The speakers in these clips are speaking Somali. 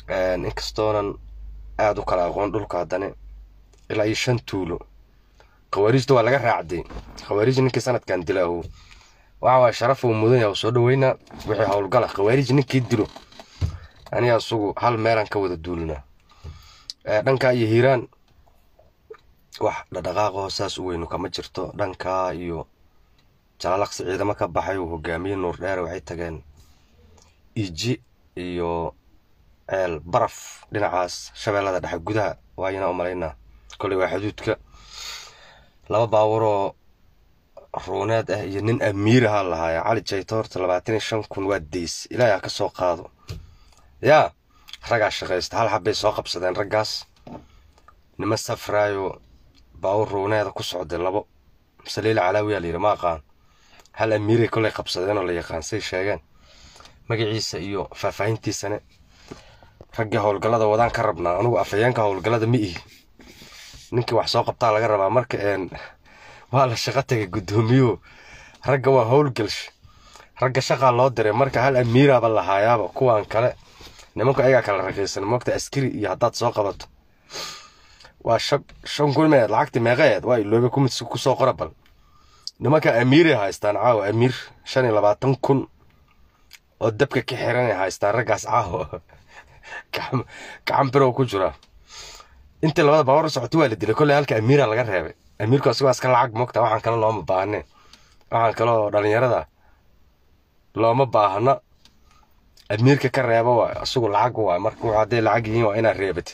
inkastoonan aada u kala aqoon dhulka haddana ilaa iyo shan tuulo khawaariijta waa laga raacday khawaariij ninkii sanadkan dila ahu waxa waay sharaf uu mudan yahay soo dhaweynaa wixii howlgala khawaariij ninkii dilo aniga isugu hal meelaan ka wada duulinaa dhankaa iyo hiiraan wax dhadhaqaaqaho saas u weynu kama jirto dhankaa iyo jalalaqsi ciidamo ka baxay uu hogaamiye nuur dheere waxay tageen iji iyo ceel baraf dhinacaas shabeellada dhexe gudaha waayana u malaynaa koley waa xuduudka laba baaburoo ruuneed ah iyo nin amiir ahaa lahaaya cali jayto horta labaatan iyo shan kun waa days ilaahi ha ka soo qaado yaa raggaa shaqaysta hal xabbay soo qabsadeen raggaas nima safraayo baawur ruuneeda ku socday labo saliila calaawiyaa layidhi ma aqaan hal amiiray kolay qabsadeen oo la yaqaan say sheegeen magaciisa iyo faahfaahintiisane raggii howlgallada wadaan ka rabnaa anugu afhayeenka howlgallada ma ihi ninkii wax soo qabtaa laga rabaa marka waa la shaqo tagay guddoomiyuhu ragga waa howlgalsh ragga shaqaa loo diray marka hal amiiraaba lahaayaaba kuwan kale nimanku ayagaa kala raqiisan moogta askari iyo haddaad soo qabato waa shan kun meed lacagti meeqeed waa iloobe kumid kusoo qora bal nimanka amiiray haystaan caawa amiir shan iyo labaatan kun oo dabka ka xiranay haystaan raggaas caawa gacan birow ku jira intii labada baawar socotay waa la dilay kolley halka amiira laga reebay amiirku asigoo iska lacag moogta waxaan kale looma baahne waxaan kale oo dhalinyarada looma baahna amiirka ka reeba waay asigu lacag waay marka wuxuu hadday lacag yihiin waa inaad reebatid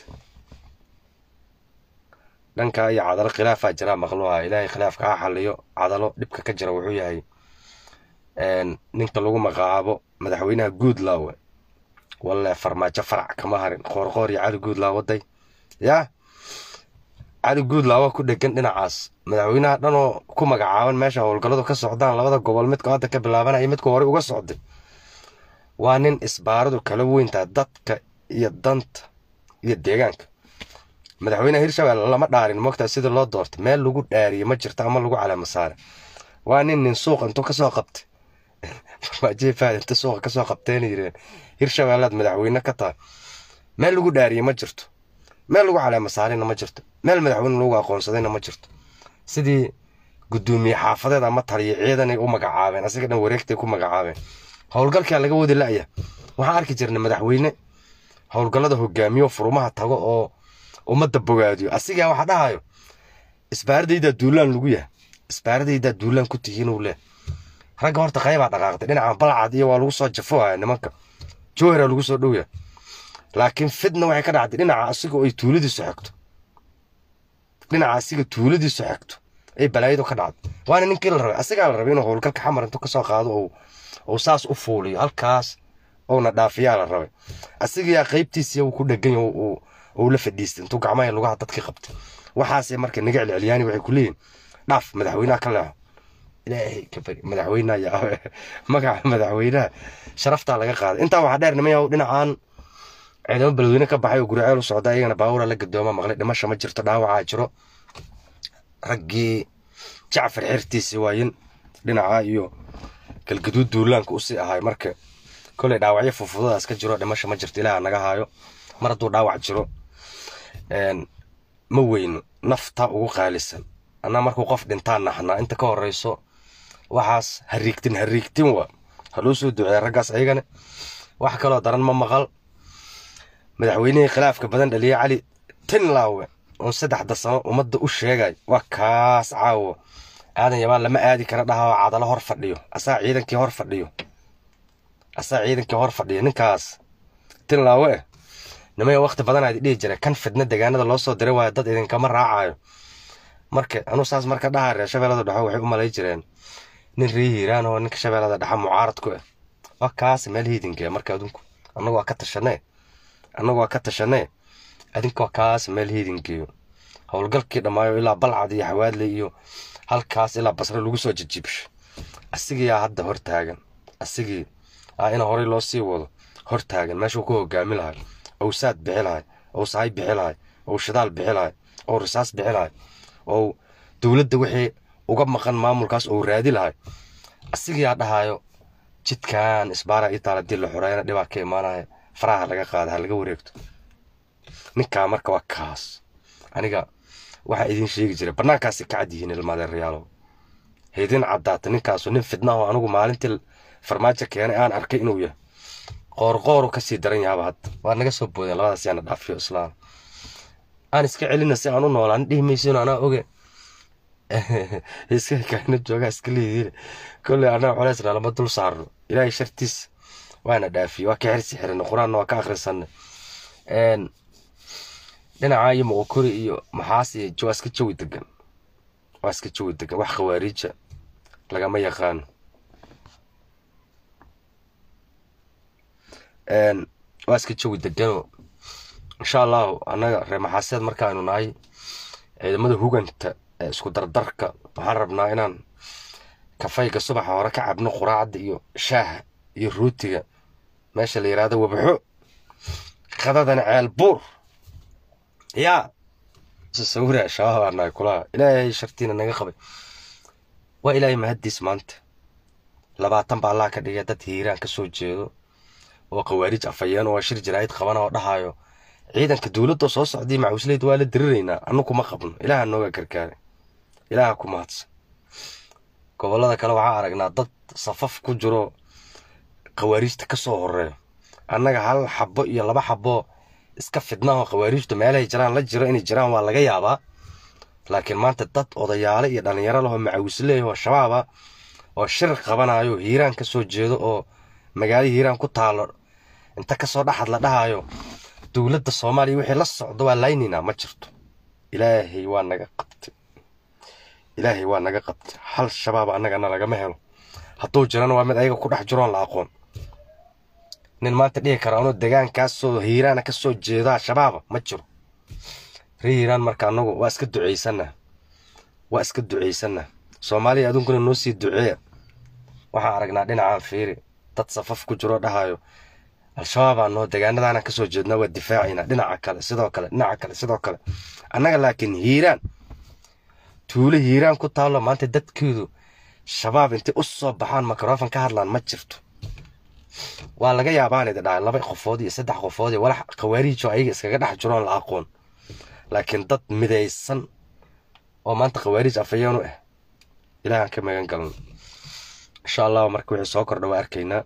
dhanka iyo cadalo khilaafaa jiraa maqluha ilaahay khilaafka ha xaliyo cadalo dhibka ka jira wuxuu yahay ninka lagu magacaabo madaxweynaha guudlaawe walle farmaajo farac kama harin qoorqoor iyo cali guudlaaw waday yaa cali guudlaawa ku dhegan dhinacaas madaxweynaha dhanoo ku magacaaban meesha howlgalladu ka socdaan labada gobol midka hadda ka bilaabanaya midku horey uga socday waa nin isbaaradu kala weyntaa dadka iyo danta iyo deegaanka madaxweynaha hirshabelle lama dhaarin moogtaa sidii loo doortay meel lagu dhaariye ma jirto ama lagu caleema saare waa nin nin suuqa intuu kasoo qabtay farmaajihi fahad inta suuqa kasoo qabteena yireen hirshabellead madaxweyne ka tahay meel lagu dhaariye ma jirto meel lagu caleema saarina ma jirto meel madaxweyne lagu aqoonsadayna ma jirto sidii gudoomiye xaafadeed ama taliya ciidanay u magacaabeen asiga dhan wareegtay ku magacaabeen howlgalkaa laga wadi la'ya waxaan arki jirnay madaxweyne howlgallada hogaamiyo furumaha tago oo ummadda bogaadiyo asigaa waxa dhahayo isbaaradaydaa duulaan lagu yahay isbaaradaydaa duulaan ku tihiin uu leh ragga horta qaybaa dhaqaaqday dhinacan balcad iyo waa lagu soo jafohaya nimanka jowhara lagu soo dhowya laakiin fidna waxay ka dhacday dhinaca asiga oo ay tuuladiisu xigto dhinaca asiga tuuladiisu xigto ay balaayadu ka dhacday waana ninkii la rabay asigaa la rabay inuu howlgalka xamar intuu kasoo qaado oo uu saas u fuuliyo halkaas ouna dhaafiyaa la rabay asigayaa qaybtiisiya uu ku dhegan uu la fadhiistay intuu gacmaha lugaha dadkii qabtay waxaase marka naga celcelyaani waxay ku leeyihin dhaaf madaxweynaha ka leexo ilaahay ka bari madaxweynaha yaa magaca madaxweynaha sharaftaa laga qaaday intaa waxaa dheer nimayaw dhinacaan ciidamo beledweyne ka baxay oo guriceel u socda iyagana baawura la gadooma maqlay dhimasha ma jirto dhaawacaa jiro raggii jacfar xertiisi waayin dhinaca iyo galgaduud duulaanka usii ahay marka koley dhaawacyo fufudadaas ka jiro dhimasha ma jirto ilaaha naga haayo mar hadduu dhaawac jiro ma weyno nafta ugu qaalisan annaa markuu qof dhintaan naxnaa inta ka horeyso waxaas hariigtin hariigtin waa haloo soo duceeya raggaas ayagane wax kaloo daran ma maqal madaxweynihii khilaafka badan dhaliya cali tinlaawe oon saddexda sano ummadda u sheegay waa kaas caawo aadan yabaan lama aadi kara dhaha oo cadalo hor fadhiyo asaa ciidankii hor fadhiyo asaa ciidankii hor fadhiyo ninkaas tinlaawe eh nimaya waqti badan aad dhihi jira kan fidna deegaanada loo soo diray waayo dad idinkama raacayo marka anuu saas marka dhaha reer shabeellada dhexe waxay u malay jireen nin ree hiiraan oo ninka shabeellada dhexe mucaarad ku ah waa kaas meel hiidinka marka adinku annagu waa ka tashanee annagu waa ka tashanee adinka waa kaas meel hiidinkeeyo howlgalkii dhammaayo ilaa balcad iyo xawaadley iyo halkaas ilaa basre lagu soo jijibsho asigiyaa hadda hor taagan asigii ah ina horey loo sii wado hor taagan meeshuu ku hogaami lahay ou saad bixi lahay ou sahay bixi lahay ou shidaal bixi lahay ou risaas bixi lahay ou dowladda wixii uga maqan maamulkaas ou raadi lahay asigiyaa dhahayo jidkan isbaara ii taala dii la xoreeyana dhibaa ka imaanaya faraha laga qaada ha laga wareegto ninkaa marka waa kaas aniga waxaa idiin sheegi jiray bannaankaasi ka cad yihiin ilmaadeerayaalow haydin caddaata ninkaasu nin fidnaho anigu maalintii farmaajo keenay aan arkay inuu yahay qoorqooru kasii daran yahaaba hadda waa naga soo boodeen labadaas yaana dhaafiyo islaam aan iska celina si aan u noolaan dhihi maysin anaa oge iska kaana joogaa iska leediin kolley annaga culeysna lama dul saarno ilaahay shartiis waana dhaafiyey waa ka xirsi xirina qur-aanna waa ka akhrisanay dhinacaa iyo moqokori iyo maxaas iyo waa iska jawi degan waa iska jawi degan wax khawaariija lagama yaqaano waa iska jawi deganoo insha allahu annaga reer maxaaseed markaanu nahay ciidamada huganta ee isku dardarka waxaan rabnaa inaan kafayga subaxa hore ka cabno quraacda iyo shaaha iyo ruutiga meesha la yidhaahdo wabxo qadadana ceel buur yaa sawira shabaab aa nahay kulaha ilaahay shartiina naga qabay waa ilaahay mahaddiis maanta labaatan baa allah ka dhigay dad hiiraan ka soo jeedo oo khawaarij afayeen oo shir jaraa'id qabana oo dhahayo ciidanka dowladda soo socday macawisleyda waa la diriraynaa annu kuma qabno ilaaha nooga gargaaray ilaaha ku mahadsan gobollada kale waxaa aragnaa dad safaf ku jiro khawaarijta ka soo horeeyo annaga hal xabo iyo laba xabo iska fidnaho khawaarijtu meelahay jiraan la jiro inay jiraan waa laga yaabaa laakiin maanta dad odayaale iyo dhallinyaro lahoo macawisleey oo shabaaba oo shir qabanayo hiiraan ka soo jeedo oo magaalo hiiraan ku taalo inta kasoo dhaxad la dhahayo dowladda soomaaliya wixii la socdo waa laynaynaa ma jirto ilaahay waa naga qabtay ilaahay waa naga qabtay hal shabaab annagana lagama helo hadduu jirana waa mid ayaga ku dhex jiroon la aqoon nin maanta dhihi kara anuu degaankaasoo hiiraana ka soo jeedaa shabaaba ma jiro ree hiiraan marka annagu waa iska ducaysanaa waa iska ducaysanaa soomaaliya aduunkuna noo sii duceeya waxaan aragnaa dhinacaan fiiri dad safaf ku jiroo dhahayo al-shabaabaa noo degaanadaana ka soo jeednaa waa difaacaynaa dhinaca kale sidoo kale dhinaca kale sidoo kale annaga laakiin hiiraan tuulo hiiraan ku taallo maanta dadkeedu shabaab intay u soo baxaan mikrofon ka hadlaan ma jirto waa laga yaabaan idi dhahay laba qofood iyo saddex qofood iyo walax khawaariijo ayaga iskaga dhex jiroon la aqoon laakiin dad midaysan oo maanta khawaariij afayeen u ah ilaahaan ka magan galan insha allahu marka wixii soo kordha waa arkaynaa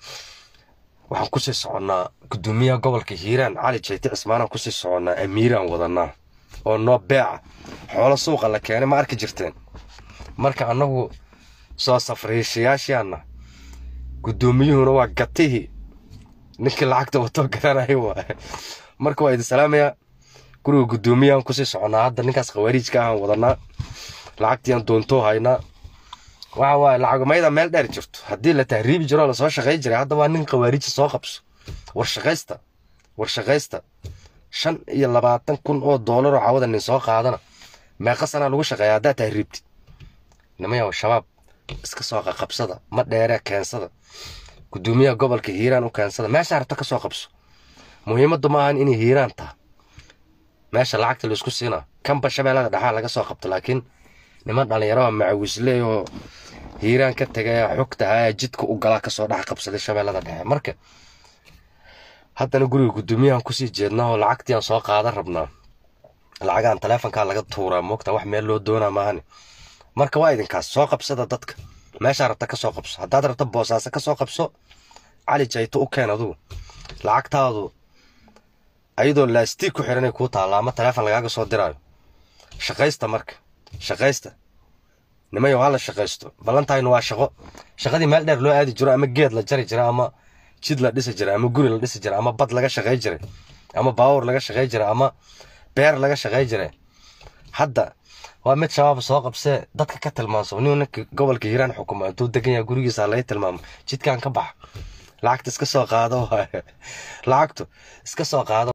waxaan kusii soconnaa guddoomiyaha gobolka hiiraan cali jayte cismaanaan kusii soconnaa amiiraan wadanaa oo noo beeca xoolo suuqa la keenay ma arki jirteen marka annagu soo safriishayaashaana guddoomiyuhuna waa gatihii ninkii lacagta watoo garanaya waaye marka waa idin salaamayaa guriga guddoomiyahan kusii soconnaa hadda ninkaas khawaariijka ahaan wadanaa lacagtiiaan doontoo haynaa waxa waaye lacagmayda meel dheer jirto haddii la tahriibi jiro lasoo shaqay jiray hadda waa nin khawaariija soo qabso warshaqaysta warshaqaysta shan iyo labaatan kun oo doolaroo cawada nin soo qaadana meeqa sanaa lagu shaqeeya haddaa tahriibtid nimayaw shabaab iska soo qaqabsada ma dheere keensada guddoomiyaha gobolka hiiraan u keensada meesha rabta ka soo qabso muhiimaddu ma ahan inay hiiraan taha meesha lacagta laisku siinaa kanba shabeellada dhexaa laga soo qabto laakiin niman dhallinyaraha macawisleey oo hiiraan ka tegaya xogtahaa jidka u galaa kasoo dhex qabsaday shabeellada dhexe marka haddana guriga guddoomiyahan kusii jeednaa oo lacagtiiaan soo qaadan rabnaa lacagaan taleefonkaa laga tuuraa moogta wax meel loo doonaa maahane marka waa idinkaas soo qabsada dadka meeshaa rabta ka soo qabso haddaad rabta boosaaso ka soo qabso cali jayto u keen adugu lacagtaadu ayadoo laastiig ku xiranay kuu taalla ama taleefon lagaaga soo diraayo shaqaysta marka shaqaysta nimayo hala shaqaysto ballantaynu waa shaqo shaqadii meel dheer loo aadi jiro ama geed la jari jira ama jid la dhisi jiray ama guri la dhisi jiray ama bad laga shaqay jiray ama baawur laga shaqay jiray ama beer laga shaqay jiray hadda waa mid shabaab soo qabsee dadka ka tilmaanso nin ninka gobolka hiiraan xukuma intuu degan yahay gurigiisa laga tilmaamo jidkan ka bax lacagta iska soo qaado lacagtu iska soo qaado